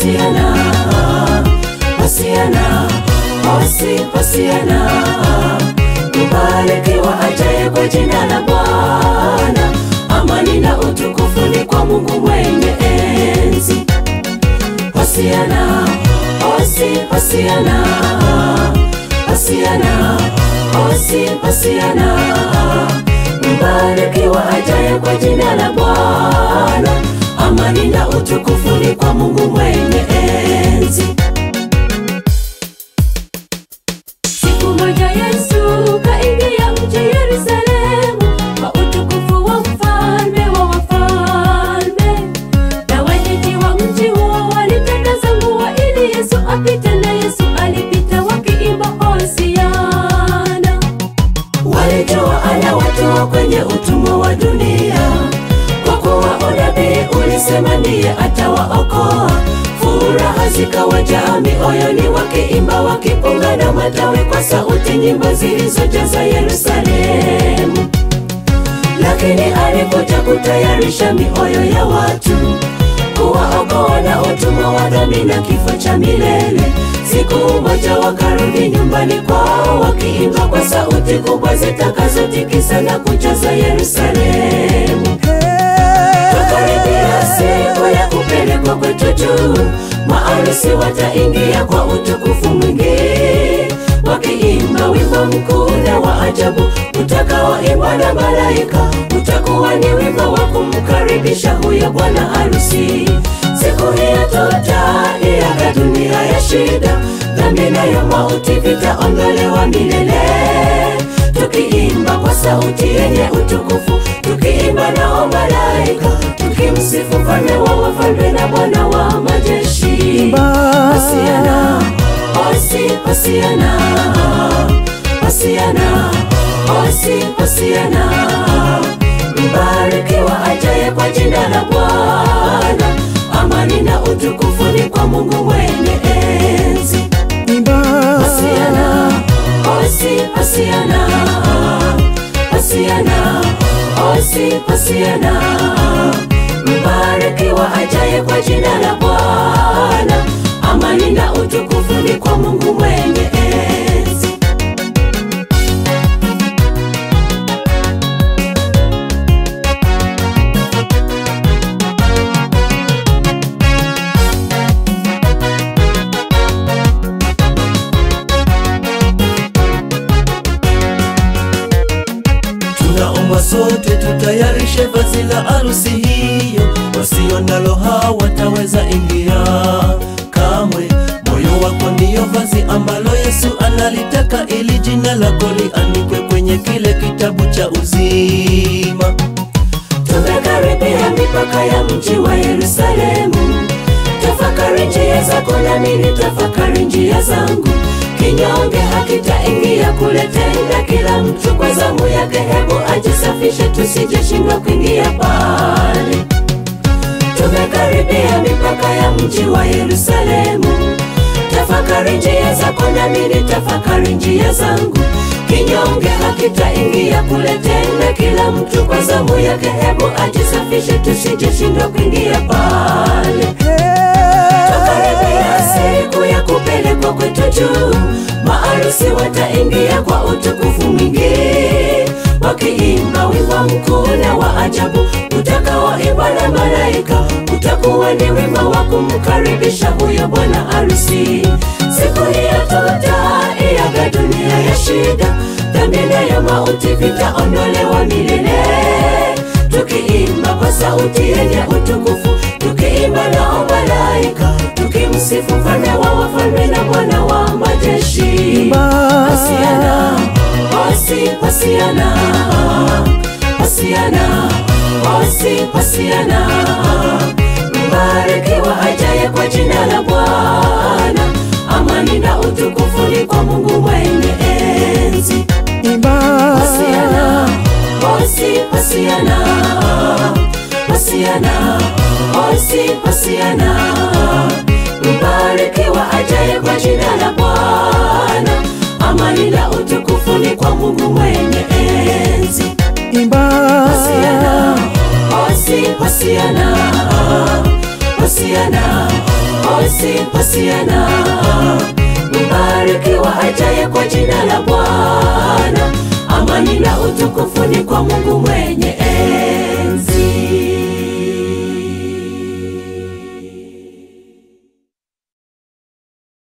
Hosiana, Hosiana, Hosi, Hosiana, mbarikiwa ajaye kwa jina la Bwana. Amani na utukufu ni kwa Mungu mwenye enzi. Hosiana, Hosi, Hosiana, Hosiana, Hosi, Hosiana, mbarikiwa ajaye kwa jina la Bwana. Amani na utukufu ni kwa Mungu mwenye enzi. Siku moja Yesu kaingia mji Yerusalemu kwa utukufu wa mfalme wa wafalme, na wenyeji wa mji huo walitakaza nguo ili Yesu apite, na Yesu alipita wakiimba Hosiana. Walijua anawatoa kwenye utumwa wa dunia, kwa kuwa unabii ulisema ndiye atawaokoa. Furaha zikawajaa mioyoni, wakiimba wakipunga na matawi kwa sauti, nyimbo zilizojaza Yerusalemu. Lakini alikuja kutayarisha mioyo ya watu, kuwaokoa na utumwa wa dhambi na kifo cha milele. Siku moja wakarudi nyumbani kwao, wakiimba kwa sauti kubwa zitakazotikisa na kujaza Yerusalemu. Tukaribia siku ya kupelekwa kwetu juu, maarusi wataingia kwa utukufu mwingi, wakiimba wimbo mkuu na wa ajabu utakaoimbwa na malaika. Utakuwa ni wimbo wa kumkaribisha huyo bwana harusi. Siku hiyo tutaiaga dunia ya shida, dhambi nayo mauti vitaondolewa milele tukiimba kwa sauti yenye utukufu, tukiimba nao malaika, tukimsifu mfalme wa wafalme na Bwana wa majeshi. Hosiana, Hosi, Hosiana, Hosiana, Hosi, Hosiana, mbarikiwa ajaye kwa jina la Bwana. Amani na utukufu ni kwa Mungu mwenye enzi. Hosiana, Hosi, Hosiana, Hosiana, Hosi, Hosiana, mbarikiwa ajaye kwa jina la Bwana. Amani na utukufu ni kwa Mungu mwenye enzi. Tunaomba sote tutayarishe vazi la harusi hiyo, wasio nalo hawataweza ingia kamwe. Moyo wako ndiyo vazi ambalo Yesu analitaka, ili jina lako liandikwe kwenye kile kitabu cha uzima. Tumekaribia mipaka ya mji wa Yerusalemu. Tafakari njia zako nami nitafakari njia zangu. Kinyonge hakitaingia kule tena, kila mtu kwa zamu yake. Hebu ajisafishe, tusijeshindwa kuingia pale. Tumekaribia mipaka ya mji wa Yerusalemu. Tafakari njia zako nami nitafakari njia zangu. Kinyonge hakitaingia kule tena, kila mtu kwa zamu yake. Hebu ajisafishe, tusijeshindwa kuingia pale. Tukaribia siku ya kupelekwa kwetu juu, maarusi wataingia kwa utukufu mwingi, wakiimba wimbo mkuu na wa ajabu utakaoimbwa na malaika. Utakuwa ni wimbo wa kumkaribisha huyo bwana harusi. Siku hiyo tutaiaga dunia ya shida, dhambi nayo mauti vitaondolewa milele tukiimba kwa sauti yenye utukufu, tukiimba nao malaika, tukimsifu mfalme wa wafalme na Bwana wa majeshi. Hosiana, Hosi, Hosiana, Hosiana, Hosi, Hosiana, mbarikiwa ajaye kwa jina la Bwana. Amani na utukufu ni kwa Mungu mwenye enzi. Hosiana, Hosi, Hosiana, Hosiana, Hosi, Hosiana, mbarikiwa ajaye kwa jina la Bwana. Amani na utukufu ni kwa Mungu mwenye enzi. Hosiana, Hosi, Hosiana, Hosiana, Hosi Hosiana, mbarikiwa ajaye kwa jina la Bwana. Amani na utukufu ni kwa Mungu mwenye